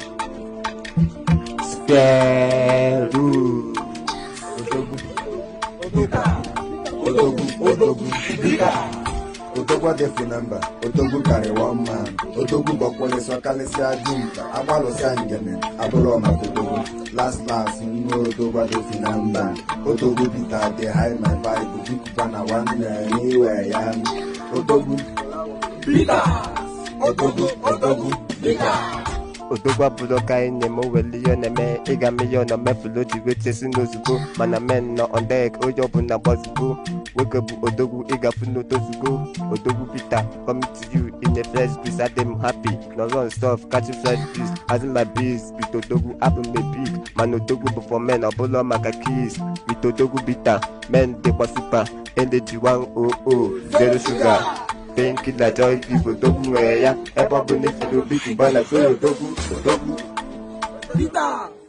Square root. Odogwu. Odogwu. Odogwu. Odogwu adịfụ na mba. Odogwu karịrị one man. Odogwu gbakwụlịsọ kalịsịa dimkpa. Agbalụsịa ngene. Abụrụ maka odogwu. Last last nwa odogwu adịfụ na mba. Odogwu bita dị high my bible. Bikukwa na nwanne n'iwe ya. Odogwu. Odogwu. Odogwu. odogwu abụrụ ka anyị na-eme oweli ihe ọ na-eme ịga milion na mefulu ji wetesi n'ozugbo mana men nọ on deck onye ọbụla gbazugo nwoke bụ odogwu ịgafu n'otozugo odogwu peter coming to you in a fresh breeze adị m happy no run stuff catching fresh breeze azụ my breeze with odogwu abụ m a big mana odogwu bụ for men ọbụla maka kiss with odogwu peter men dịkwa super energy 100 zero sugar painkiller joy give odogwu nwere ya ebe ọ bụ na efere obi bụ bana so odogwu odogwu Peter.